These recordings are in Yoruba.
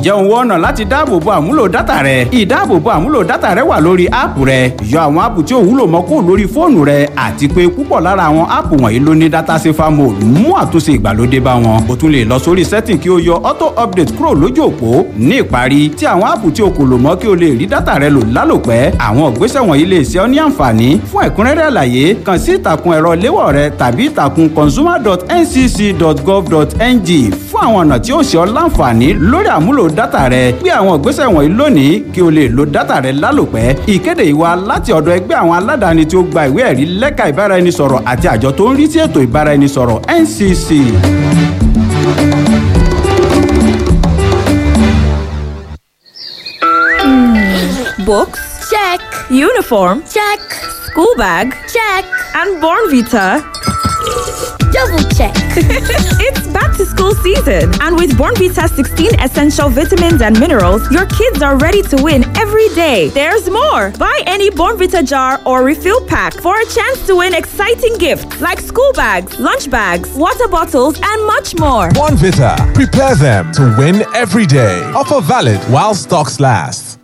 ǹjẹ́ òun wọ́n ọ̀nà láti dáàbòbo àmúlò dátà rẹ ìdáàbòbo àmúlò dátà rẹ wà lórí áàpù rẹ yọ àwọn áàpù tí ò wúlò mọ́ kúrò lórí fóònù rẹ àti pé púpọ̀ lára àwọn áàpù wọ̀nyí ló ní dátà safer mode mú àtúnṣe ìgbàlódé bá wọn o tún lè lọ sórí setting kí o yọ auto update kúrò lójú òpó ní ìparí tí àwọn áàpù tí o kò lò mọ́ kí o lè rí dátà rẹ lò lálòpẹ́ àwọn ìgbésẹ̀ wọ̀nyí lè ṣe ọ́ ní àǹfààní fún ẹ̀kúnrẹ́rẹ́ àlàyé kàn sí ìtàkùn ẹ̀rọ léwọ̀ rẹ tàbí ìtàkùn consumer.ncc.gov.ng fún àwọn ọ̀nà tí ó ṣe ọ́ láǹfààní lórí àmúlò dátà rẹ gbé àwọn ìgbésẹ̀ wọ̀nyí lónìí kí o lè lo dátà rẹ lálòpẹ́ ìkéde ìwà láti ọ̀dọ̀ ẹgbẹ́ àwọn aládàáni tí ó gba ìwé ẹ̀rí lẹ́ka ìbáraẹnisọ̀rọ̀ àti àjọ tó ń rí sí ètò ìbáraẹnisọ̀rọ̀ NCC. Books? Check. Uniform? Check. School bag? Check. And Born Vita. Double check. it's back to school season, and with Born Vita 16 essential vitamins and minerals, your kids are ready to win every day. There's more. Buy any Born Vita jar or refill pack for a chance to win exciting gifts like school bags, lunch bags, water bottles, and much more. Born Vita. Prepare them to win every day. Offer valid while stocks last.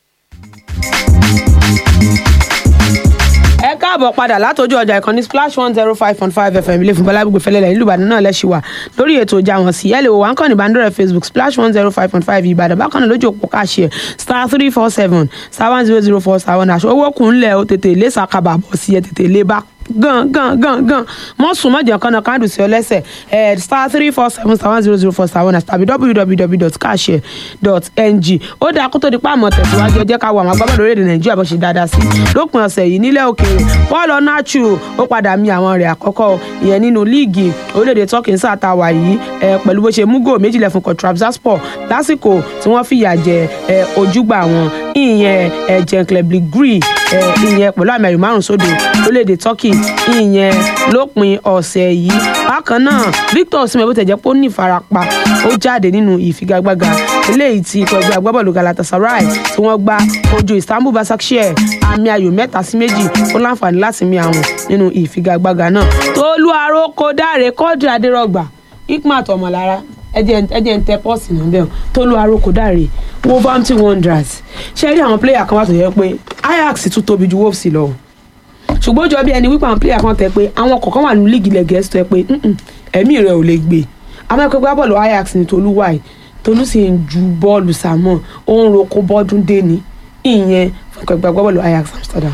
ẹ káàbọ̀ padà látọjú ọjà ìkànnì splash one zero five point five fm ilé fún bọ́lágbègbè fẹlẹ́lẹ̀ nílùú ìbàdàn náà lẹ́sìn wà lórí ètò ìjà wọn sí ẹ̀lẹ́wò wà ń kàn ní ìbánidọ́rẹ̀ facebook splash one zero five point five ìbàdàn bákan náà lójú òpó káàṣì ẹ̀ star three four seven star one zero zero four star one aṣọ owó kùn ńlẹ̀ ó tètè lé sàkàbà bọ̀ sí ẹ tètè lé bá gan gan gan gan mọ sùn mọjà kan náà kándù sí ọ lẹ́sẹ̀ ẹ star three four seven star one zero zero four star one tàbí www.cashare.ng ó dáa kó tó di páàmọ tẹsíwájú ẹ jẹ́ ká wo àwọn agbábọ́ọ̀lù orílẹ̀-èdè nàìjíríà bó ṣe dáadáa sí lópin ọ̀sẹ̀ yìí nílẹ̀ òkèèrè paul onachu ó padà mi àwọn rẹ̀ àkọ́kọ́ ìyẹn nínú líìgì orílẹ̀-èdè turkey ń sàtàwà yìí ẹ pẹ̀lú bó ṣe mú góò méjìlẹ̀ fún kọtrabzaspor lásìkò tí wọ́n fìyà jẹ ẹ ojúgbà wọn ìyẹn ẹ jẹnklebi gree ẹ ìyẹn pẹ̀lú àmì ẹ̀yọ̀ márùn sódò orílẹ̀-èdè turkey ìyẹn lópin ọ̀sẹ̀ yìí bákan náà victor osimhen bó tẹ̀ jẹ́ pé ó ní ìfarapa ó jáde nínú ìfigagbága eléyìí tí ikọ̀ ẹgbẹ́ agbábọ́ọ̀lù galatasaray tí wọ́n gbá ojú istanbul basaksehir àmì ayò mẹ́ta sí méjì ó láǹfààní láti mi àwọn nínú ìfigagbága náà tolú aróko dáre kọ́ọ̀dù adérọ̀gbà ikmat ọmọlára ẹjẹ ń tẹ pọ́ọ̀sì náà bẹ́ẹ̀ tolú aróko dáre wolverhampton wanderers ṣe rí àwọn pléyà kan wà tó yẹ pé ajax tún tóbi ju wolves lọ ṣùgbọ́n ó jọ bí ẹni wípé àwọn pléyà kan tẹ pé àwọn kọ̀ọ̀kan wà ní líìgì ilẹ̀ gẹ̀ẹ́sì tó yẹ pé "Mm-mm, ẹ̀mí rẹ̀ ò lè gbé àwọn ẹgbẹ́ gbá bọ́ọ̀lù ajax ní tolú wáyé tolú sì ń ju bọ́ọ̀lù sàmọ́ ó ń roko bọ́dún dé ní ìyẹn fún ẹgbẹ́ gbá bọ́ọ̀lù ajax amsterdam.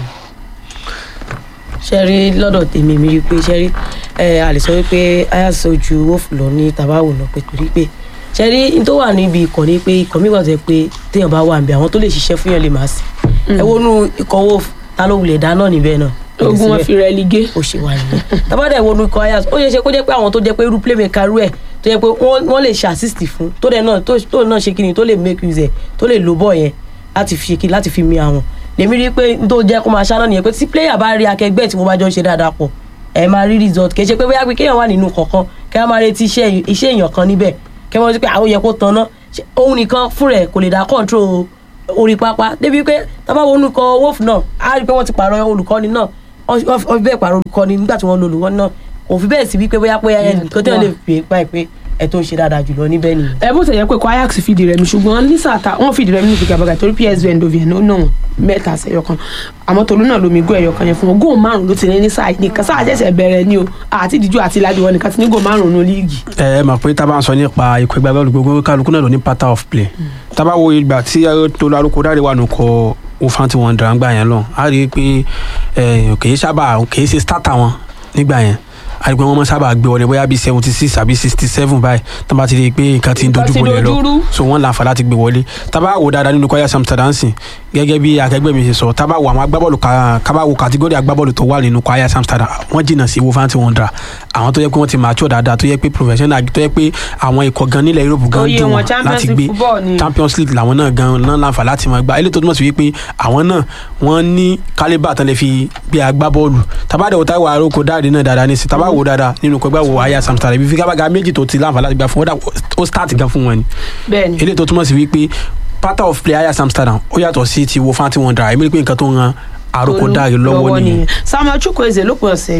ṣe rí lọ́dọ̀ tèmi mi rí i pé ṣe rí ẹ a lè sọ wípé ayáṣe ojú wọ́ọ̀fù lọ ní tàbáwò lọ pé torí pé ṣe rí n tó wà níbi ikọ̀ ni pé ikọ̀ mi wà tó yẹ pé téèyàn bá wà níbẹ̀ àwọn tó lè ṣiṣẹ́ fún yàn lè máa sí ẹ wọnú ikọ̀ wọ́ọ̀fù ta ló wulẹ̀ dáná níbẹ̀ náà ogun wọn fi rẹ ligé. ó ṣe wà nìyẹn tabadà ìwọnú ikọ̀ ayáṣe ó yẹ ṣe kó jẹ́ pé àwọn tó jẹ́ pé irú playmaker rú ẹ̀ tó yẹ pé wọ́n wọ́n lè ṣe assist fún tó dẹ̀ náà tó tó náà ṣe kíni tó lè make use ẹ̀ tó lè lo bọ́ọ̀ yẹn láti fi ṣe kíni láti fi mi àwọn lèmi rí i pé n tó jẹ́ kó máa ṣáná nìyẹn pé tí player bá rí akẹgbẹ́ tí mo bá jọ ń ṣe dáadáa pọ̀ ẹ máa rí result kì í ṣe pé bóyá pé kéèyàn wà nínú kọ̀ọ̀kan kí wọ́n máa retí iṣẹ́ iṣẹ́ èèyàn kan níbẹ̀ kí wọ́n ti pé àwọn yẹ kó tan ná òun nìkan fún rẹ̀ kò lè dá control orí pápá débi pé tábà wo olùkọ́ wolf náà á rí i pé wọ́n ti pààrọ̀ olùkọ́ni náà wọ́n fi bẹ́ẹ̀ pààrọ̀ olùkọ́ni nígbà tí wọ́n lo olùkọ́ni náà òfin bẹ́ẹ̀ sí wípé bóyá pé ẹnìkan tí wọ́n lè fi pa ẹ̀ pé ẹ tó ń ṣe dáadáa jùlọ níbẹ̀ nìyẹn. ẹ bó tẹ̀yẹ pé kó ajax fìdí rẹmi ṣùgbọ́n ní sàtà wọ́n fìdí rẹmi ní ìfigagbága torí psv eindhoven ló nà wọ́n mẹ́ta sẹ́yọ kan àmọ́ tolú náà lomi gó ẹ̀yọ kan yẹn fún wọn góò márùn ló ti ní ní sáà nìkan sáà jẹ́sẹ̀ bẹ̀rẹ̀ ni o àti ìdíjú àti ìlàjì wọn nìkan ti ní góò márùn nù líìgì. ẹ ẹ mọ̀ pé tá a bá ń sọ nípa ikọ̀ ẹgbẹ́ bọ́ọ̀lù gbogbo kálukú náà ló ní pattern of play tá a bá wo ìgbà tí tolú arúgbó dáre wà nùkọ òfin tí wọ́n dara ńgbà yẹn lọ a rí i pé kì í sábà kì í ṣe starter wọn nígbà yẹn àgbẹ̀ wọn mọ sábà gbé wọlé bóyá bíi seventy six àbí sixty seven báyìí tó bá ti rí i pé nǹkan ti ń dojú bolẹ̀ lọ so wọ́n láǹfà láti gbé wọlé tábà wò dáadáa nínú kọ́yà Amsterdam sìn gẹ́gẹ́ bí akẹgbẹ́ mi ṣe sọ tábà wò àwọn agbábọ́ọ̀lù kábà wò kàtígórì agbábọ́ọ̀lù tó wà nínú kọ́yà Amsterdam wọ́n jìnnà sí Wolverhampton Wanderers àwọn tó yẹ pé wọ́n ti mature dáadáa tó yẹ pé professional tó yẹ pé àwọn ikọ̀ gan nílẹ̀ Europe gan Oyè dùn wọn wọn láti Champions gbé League football ni. Champions League làwọn náà gan náà láǹfà láti máa gbá eléyìí tó túmọ̀ sí wípé àwọn náà wọ́n ní kálíbà tán lè fi gbé agbábọ́ọ̀lù tábàdà wò táwọn aróko dáàdì náà dáadáa ní sí tábà wò dáadáa nínú kọ gbà wò Ajax Amsterdam ibi figabaga méjì tó ti láǹfà láti gbà fún wọn ó start gan fún wọn ni bẹ́ẹ̀ni eléyìí tó túmọ̀ sí wípé pattern of play Ajax Amsterdam ó yàtọ̀ sí ti Wolverhampton Wanderers èmi rí pé nǹkan tó ń ran aróko dáàdì lọ́wọ́ nìyẹn samuel chukwueze lópin ọ̀sẹ̀ yìí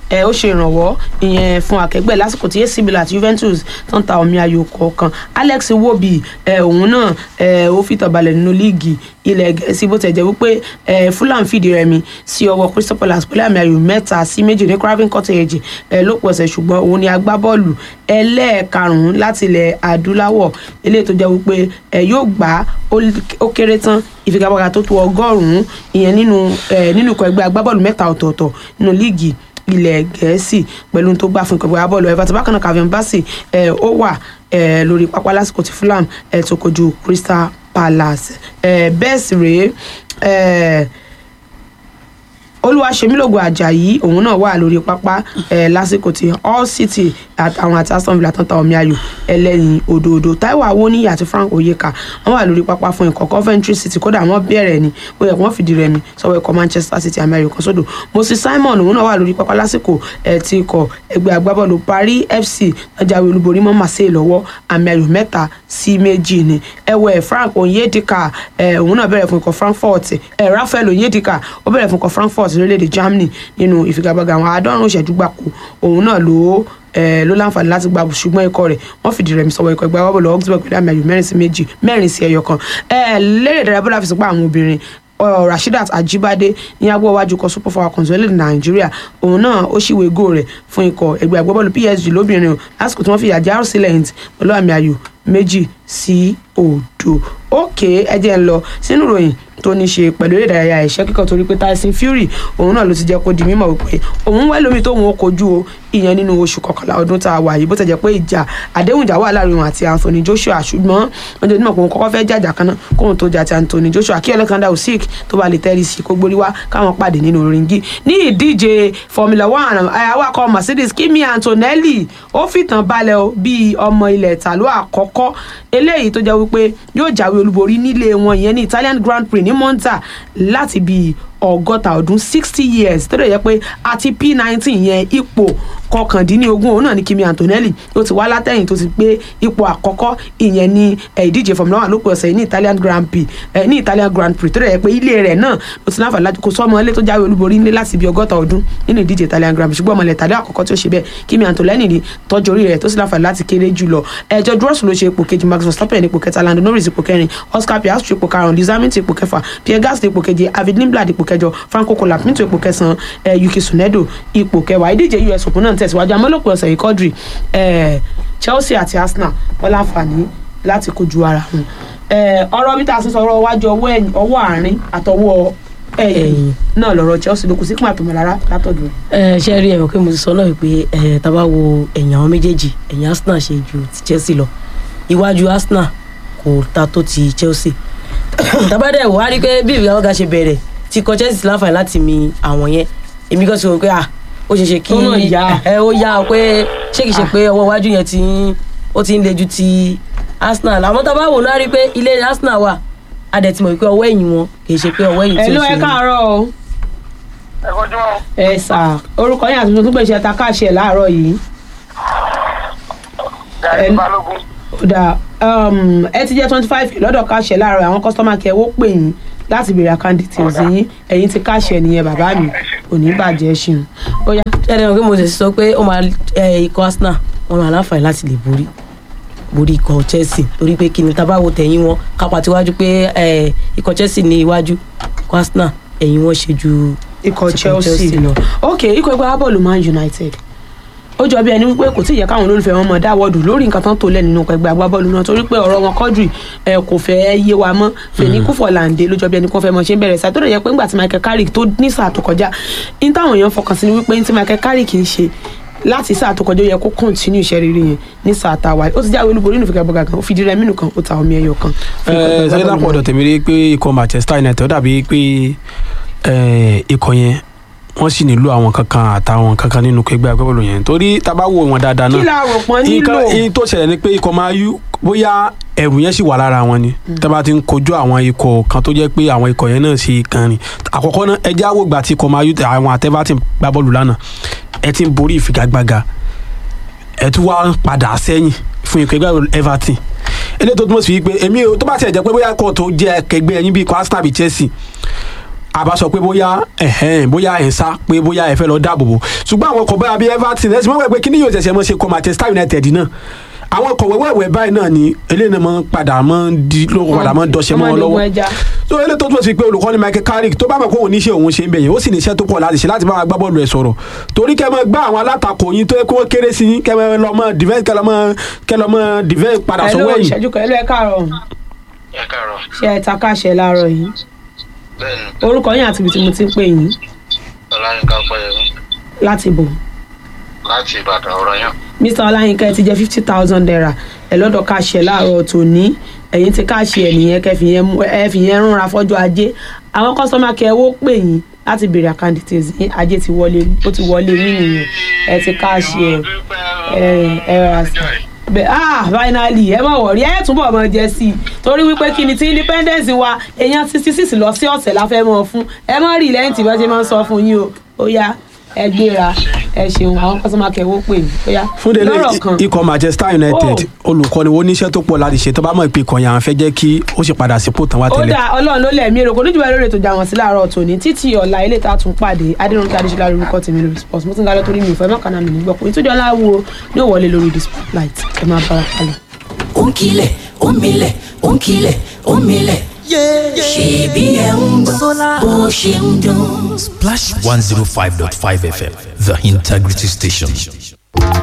ẹ ó ṣe ìrànwọ́ ìyẹn fún akẹgbẹ́ lásìkò tí AC Milan àti Juventus tó ń ta omi ayò kọ̀ọ̀kan Alex Iwobi ẹ òun náà ẹ ó fìtàn balẹ̀ nínú líìgì ilẹ̀ gẹ̀ẹ́sì bó tẹ̀ jẹ́ wípé ẹ Fulham fìdí rẹmi sí ọwọ́ Crystal Palace pẹ̀lú àmì ayò mẹ́ta sí méjì ní Craven Cottage ẹ lópin ọ̀sẹ̀ ṣùgbọ́n òun ni agbábọ́ọ̀lù ẹlẹ́ẹ̀karùn-ún láti ilẹ̀ adúláwọ̀ eléyìí tó jẹ́ wípé ẹ yóò gbá ó kéré tán ìfigagbága tó tó ọgọ́rùn-ún ìyẹn nínú ẹ nínú ikọ̀ ẹgbẹ́ agbábọ́ọ̀lù mẹ́ta ọ̀tọ̀ọ̀tọ̀ nínú líìgì ilẹ̀ gẹ̀ẹ́sì pẹ̀lú tó gbà fún ikọ̀ ẹgbẹ́ agbábọ́ọ̀lù Everton bákan náà Calvin Bassey ẹ ó wà ẹ lórí pápá lásìkò tí Fulham ẹ tó kojú Crystal Palace ẹ bẹ́ẹ̀ sì rèé ẹ olúwaṣemílògùn ajayi òun náà wà lórí pápá ẹ lásìkò tí all city àwọn àti aston villa tán ta omi ayò ẹlẹ́yin òdòdó taiwo awoniyi àti frank oyeka wọ́n wà lórí pápá fún ikọ̀ coventry city kódà wọ́n bẹ̀rẹ̀ ni ó yẹ kí wọ́n fìdí rẹmi sọ́wọ́ ikọ̀ manchester city amẹ́ríkà sódò moses simon òun náà wà lórí pápá lásìkò ẹ ti ikọ̀ ẹgbẹ́ agbábọ́ọ̀lù paris fc jáwé olúborí mọ́ marseille lọ́wọ́ àmì ayò mẹ́ta sí méjì ni ẹwẹ́ frank onyedika ẹ òun náà bẹ̀rẹ̀ fún ikọ̀ frankfurt ẹ rafael onyedika ó bẹ̀rẹ̀ fún ikọ̀ frankfurt lórílẹ̀‐èdè germany nínú ìfigagbága àwọn àádọ́rùn-ún ìṣẹ́jú gbáko òun náà ló ẹ ló láǹfààní láti gba ṣùgbọ́n ikọ̀ rẹ̀ wọ́n fìdí rẹmi sọ̀wọ́ ikọ̀ ẹgbẹ́ agbábọ́ọ̀lù augsburg pẹ̀lú àmì ayò mẹ́rin sí méjì mẹ́rin sí ẹyọ kan ẹ lérè ìdárayá bọ́lá fi sọ pé àwọn obìnrin rasheedat ajibade ní agbó iwájú kan super falcons orílẹ̀-èdè nàìjíríà òun náà ó ṣìwé gò rẹ̀ fún ikọ̀ ẹgbẹ́ agbábọ́ọ̀lù psg lóbìnrin o lásìkò tí wọ́n fi àjà arcelent pẹ̀lú àmì ayò méjì sí òdo òkè ẹjẹ ń lọ sínú ìròyìn tó ní ṣe pẹ̀lú eré ìdárayá ẹ̀ṣẹ́ kíkọ́ torí pé Tyson Fury òun náà ló ti jẹ́ kó di mímọ̀ wípé òun wẹ́ lómi tóun ó kojú o ìyẹn nínú oṣù kọkànlá ọdún tá a wà yìí bó ti jẹ́ pé ìjà àdéhùn ìjà wà láàrin òun àti Anthony Joshua ṣùgbọ́n wọ́n jẹ́ onímọ̀ pé òun kọ́kọ́ fẹ́ jàjà kan náà kóun tó jà ti Anthony Joshua kí Alexander Usyk tó bá lè tẹ́rì sí kó gborí wá káwọn pàdé nínú ringi ní ìdíje Formula One awakọ̀ Mercedes Kimi Antonelli ó fìtàn balẹ̀ o bíi ọmọ ilẹ̀ ìtàló àkọ́kọ́ eléyìí tó jẹ́ wípé yóò jáwé olúborí nílé wọn ìyẹn ní Italian Grand Prix ní Monza láti bíi ọgọ́ta ọdún sixty years tó dẹ̀ yẹ pé àti p nineteen yẹn ipò kọkàndínlógún òun náà ní Kimi Antonelli ó ti wá látẹ̀yìn tó ti gbé ipò àkọ́kọ́ ìyẹn ní ìdíje Formula One lópin ọ̀sẹ̀ ní Italian Grand Prix ní Italian Grand Prix tó dẹ̀ yẹ pé ilé rẹ̀ náà ló ti láǹfààní láti kó sọ́mọ ilé tó jáwé olúborí nílé láti bí ọgọ́ta ọdún nínú ìdíje Italian Grand Prix ṣùgbọ́n ọmọlẹ̀ tàdé àkọ́kọ́ tí ó ṣe bẹ́ẹ̀ Kimi Antonelli ní tọ́jú orí rẹ̀ tó sì láǹfààní láti kéré jù lọ ẹjọ́ Dross ló ṣe ipò kejì Max Verstappen ipò kẹta Lando Norris ipò kẹrin Oscar Piastri ipò karùn-ún Lewis Hamilton ipò kẹfà Pierre Gasly ipò keje David Lindblad ipò kẹjọ Franco Colapinto ipò kẹsàn-án eh, Yuki Tsunoda ipò kẹwàá ìdíje US Open náà tẹ̀síwájú amọ́lòpọ̀ ọ̀sẹ̀ yìí Quadri eh, Chelsea àti Arsenal wọ́n láǹfààní láti kojú ara wọn eh, ọ̀rọ̀ bí tá a sì sọ̀rọ̀ wájú ọwọ́ ẹ̀yìn ọwọ́ àárín àtọwọ́ ẹ̀yìn náà lọ́rọ̀ Chelsea ló kù sí pín àtọmọ̀lára látọ̀dọ̀ ẹ ṣe rí ẹ̀wọ̀n pé mo ti sọ náà wípé ẹ tá bá wo ẹ̀yìn àwọn méjèèjì ẹ̀yìn Arsenal ṣe ju ti Chelsea lọ iwájú Arsenal kò ta tó ti Chelsea tábàdẹ̀ wò á rí pé bí ìgbàlóga ṣe bẹ̀rẹ̀ ti kọ Chelsea láǹfààní láti mi àwọn yẹn èmi kan ti rò pé à ó ṣe ṣe kí Ó náà yá. ẹ ó yá pé ṣé kìí ṣe pé ọwọ́ iwájú yẹn ti ń ó ti ń le ju ti Arsenal àmọ́ tá a bá wò náà rí pé ilé Arsenal wà a dẹ̀ ti mọ̀ pé ọwọ́ ẹ̀yìn wọn kìí ṣe pé ọwọ́ ẹ̀yìn tí ẹ ó ló ṣe ẹ káàárọ̀ o ẹ kojú wọn. ẹ sà orúkọ yín àti tuntun gbèsè ta káàṣẹ láàárọ̀ yìí gàrí Ẹ- balógun. ó dáa um, ẹ ti jẹ́ twenty five lọ́dọ̀ káàṣẹ láàárọ̀ àwọn kọ́sítọ́mà kẹ́ ó pè yín láti béèrè àkáǹtì tí ó sì yín ẹ̀yin ti káàṣẹ nìyẹn bàbá mi ò ní bàjẹ́ ṣeun ó yá ṣẹlẹ̀ wọn pé mo sì sọ pé ó máa ẹ, ikọ̀ Arsenal wọn máa láǹfààní láti lè borí borí ikọ̀ Chelsea torí pé kí ni tá a bá wo tẹ̀yìn wọn kápá tiwájú pé ẹ, ikọ̀ Chelsea ní iwájú ikọ̀ Arsenal ẹ̀yìn wọn ṣe ju ikọ̀ ikọ̀ Chelsea Chelsea lọ. ok ikọ̀ ẹgbẹ́ agbábọ́ọ̀lù Man United ó jọ bí ẹni wípé kò tí ì yẹ káwọn olólùfẹ́ wọn mọ̀ dáwọ́dù lórí nǹkan tán tó lẹ̀ nínú ikọ̀ ẹgbẹ́ agbábọ́ọ̀lù náà torí pé ọ̀rọ̀ wọn Quadri ẹ kò fẹ́ yé wa mọ́ fèní kúfọ̀làǹdè ló jọ bí ẹni kó fẹ́ mọ̀ ṣe ń bẹ̀rẹ̀ sáà tó lè yẹ pé ńgbà tí Michael Carrick tó ní sáà tó kọjá ní táwọn èèyàn fọkàn sí ni wípé ní tí Michael Carrick ń ṣe láti sáà tó kọjá ó yẹ kó continue iṣẹ́ rere yẹn ní sáà tá a wáyé ó ti jáwé olúborí nínú ìfigagbága kan ó fi dírẹ́ mínú kan ó ta omi ẹyọ kan. fún ikọ̀ ẹgbẹ́ sẹ́yìn agbábọ́ọ̀lù lápò ọ̀dọ̀ tèmi rí pé ikọ̀ Manchester United ó dàbí pé eh, ikọ̀ yẹn wọ́n sì nílò àwọn kankan àtàwọn kankan nínú ẹgbẹ́ agbábọ́ọ̀lù yẹn torí tá a bá wò wọn dáadáa náà kí la rò pọ́n nílò nǹkan yìí tó ṣẹlẹ̀ ni pé ikọ̀ máa yú bóyá ẹ̀rù yẹn sì wà lára wọn ni tá a bá ti ń kojú àwọn ikọ̀ kan tó jẹ́ pé àwọn ikọ̀ yẹn náà sì kan ni àkọ́kọ́ náà ẹ jẹ́ àwò gbà tí ikọ̀ máa yú àwọn àtẹ́bá ti gbá bọ́ọ̀lù lánàá ẹ ti ń borí ìfigagbága ẹ tún wá ń padà sẹ́yìn fún ikọ̀ ẹgbẹ́ agbábọ́ọ̀lù Everton eléyìí tó túmọ̀ sí wípé èmi ò tó bá tiẹ̀ jẹ́ pé bóyá kò tó jẹ́ ẹgbẹ́ ẹyin bíi ikọ̀ Arsenal bíi Chelsea a bá sọ pé bóyá ẹ̀hẹ́n bóyá ẹ̀ ń sá pé bóyá ẹ fẹ́ lọ dáàbò bò ṣùgbọ́n àwọn ọkọ̀ bóyá bíi Everton ẹ̀sìn mọ́ pé kí ni yóò ṣẹ̀ṣẹ̀ mọ́ ṣe kọ́ Manchester United náà àwọn ọkọ̀ wẹ́wẹ́wẹ́ báyìí náà ni eléyìí náà máa ń padà máa ń di ló padà máa ń dọ́ṣẹ́ mọ́ wọn ọmọdé lọ́wọ́ ogun ẹja. tó eléyìí tó túbọ̀ sí pé olùkọ́ni Michael Carrick tó bá mọ̀ pé òun níṣẹ́ òun ṣe ń bẹ̀yẹn ó sì níṣẹ́ tó pọ̀ láti ṣe láti bá wọn gbá bọ́ọ̀lù ẹ̀ sọ̀rọ̀ torí kẹ́ mọ́ gbá àwọn alátakò yín tó yẹ kó wọ́n kéré sí yín kẹ́ mọ́ lọ mọ́ defense kẹ́ lọ mọ́ kẹ́ lọ mọ́ defense padà Hello, sọ́wọ́ ẹ̀yìn ìṣẹ́jú kan ẹlò ẹ káàárọ̀ ẹ káàárọ̀ ṣe ẹ ta káṣẹ láàárọ̀ yìí bẹ́ẹ̀ni orúkọ yín àti ibi tí mo ti ń pè yín ọláyínká pẹ́yẹmí láti bò láti ìbàdàn ọ̀rọ̀ yàn mr ọláyínká ẹ ti jẹ fifty thousand naira ẹ lọ́dọ̀ káṣẹ láàárọ̀ tòní ẹ̀yin ti káṣẹ ẹ nìyẹn kẹ́ fi yẹn mú- ẹ fi yẹn rúnra fọ́jọ́ ajé àwọn kọ́sọ́mà kẹ́ ẹ wó pè yín láti béèrè àkáǹtì tèzí yín ajé ti wọlé ó ti wọlé yín nìyẹn ẹ ti káṣẹ ẹ ẹ rà sí bẹ ah finally ẹ má wọrí ẹ túbọ̀ mọ jẹ sí i torí wípé kí ni tí independence wa èèyàn sixty six lọ sí ọ̀sẹ̀ la fẹ́ mọ̀ fún ẹ má rí lẹ́yìn tí wọ́n ṣe máa ń sọ fún yín o ó yá ẹ gbéra ẹ ṣeun àwọn kọ́sọ́mà kẹwọ́ pè mí ó yá fún délé lọ́rọ̀ kan ikọ̀ Manchester United olùkọ́ni wo níṣẹ́ tó pọ̀ láti ṣe tó bá mọ̀ pé ìkànnì àwọn fẹ́ jẹ́ kí ó sì padà sípò tán wá ó tẹ́lẹ̀. dá ọlọ́run ló lẹ̀mí èrò kò ní jù bá lórí ètò ìjà wọn sí láàárọ̀ tòní títí ọ̀la ilé tá a tún pàdé adéròǹkè adéṣọlá lórúkọ tèmi lórí sports mo ti ń galọ́ torí mi ìfẹ́ mọ́kànnà mi nígbà pé ìtújọ́ láwo ní òwọlé lórí the spotlight ẹ máa bára kalẹ̀. Onkile, omile, onkile, omile. Ṣèbí ẹ̀ ń gbọ́ bó ṣe ń dún. Splash 105.5 FM, the integrity station.